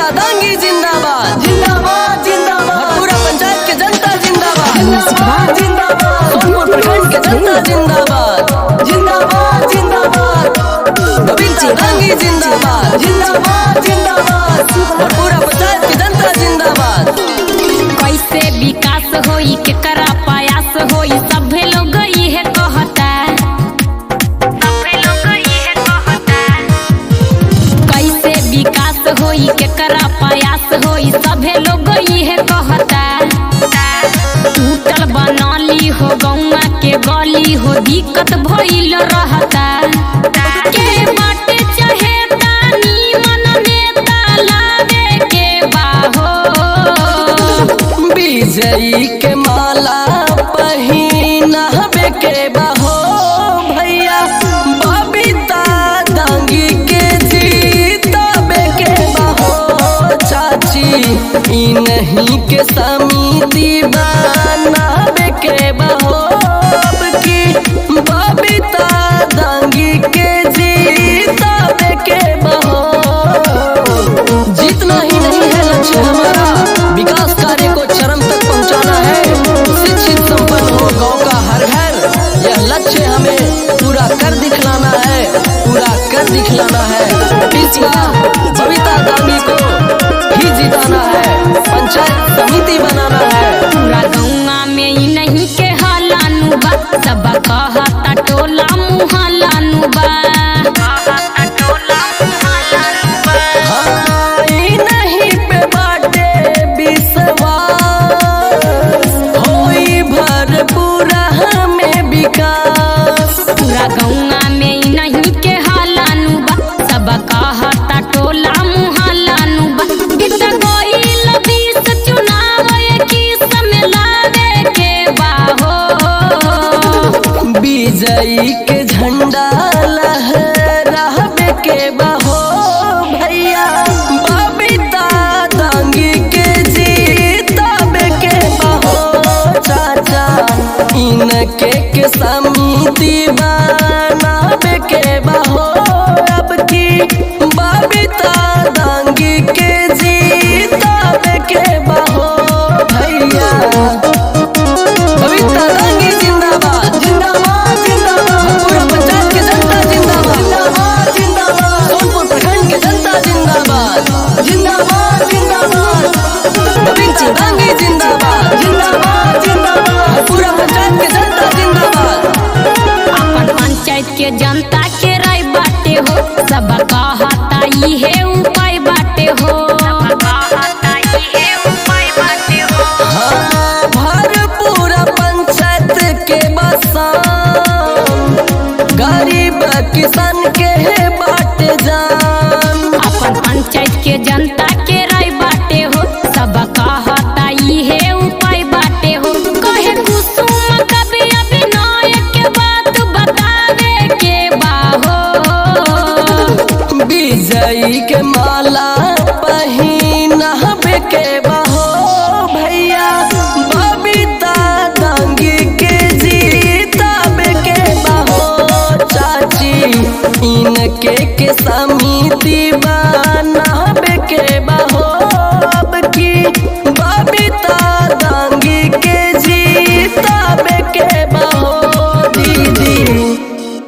बबीता दांगी जिंदाबाद जिंदाबाद जिंदाबाद पूरा पंचायत के जनता जिंदाबाद जिंदाबाद जिंदाबाद सोनपुर प्रखंड के जनता जिंदाबाद जिंदाबाद जिंदाबाद बबीता दांगी जिंदाबाद जिंदाबाद जिंदाबाद और पूरा पंचायत के जनता जिंदाबाद कैसे विकास होई केकरा प्रयास होई सभे लोग इहे कहता सभे लोग इहे कहता कैसे विकास होई केकरा प्रयास होई सभे लोग इहे कहता टूटल बनाली हो गौवा के गली हो दिक्कत भइल रहता के बाटे चाहे तानी मन नेता लावे के बाहो विजयी के माला पहिनावे के बहो भैया बबीता दांगी के जीतावे के बहो चाची ई नहीं के समिति बनावे के बहो अब की बबीता दांगी के जीतावे के बहो जीतना ही नहीं है लक्ष्य हमारा विकास कार्य को चरम तक पहुंचाना है शिक्षित संपन्न हो गांव का हर घर यह लक्ष्य हमें पूरा कर दिखलाना है पूरा कर दिखलाना है इस बार बबीता गांधी को ही जिताना है पंचायत समिति बनाना है पूरा गौवा में ही नहीं के हलानु बा सब कहता टोला मुहलानु बा कहता टोला मुहलानु बा हाँ, ई नहीं पे बाटे विश्वास होई भरपूरा हमें विकास पूरा गौवा में ही नहीं के हलानु बा सब कहता टोला मुहलानु बा बीत गइल बीस चुनाव की समय लावे के बाहो विजयी के झंडा लहरावे के बहो भैया बबीता दांगी के जीतावे के बहो चाचा इनके के समिति बनावे के बहो अब की बबीता दांगी के जीतावे के बहो भैया बबीता दांगी जिंदाबाद जिंदाबाद जिंदाबाद पूरा पंचायत के जनता जिंदाबाद जिंदाबाद जिंदाबाद सोनपुर प्रखंड के जनता जिंदाबाद जिंदाबाद जिंदाबाद बबीता दांगी जिंदाबाद जिंदाबाद जिंदाबाद पूरा पंचायत के जनता जिंदाबाद अपन पंचायत के जनता के राय बाटे हो सब कहता इहे उपाय बाटे हो कहता इहे उपाय बाटे हो हाँ भरपूर पंचायत के बसान गरीब किसान के बाट जान अपन पंचायत के जनता के राय बाटे हो सब कहता इहे उपाय बाटे हो कहे कुसुम कवि अभिनय के बात बतावे के बाहो विजयी के माला पहिनावे के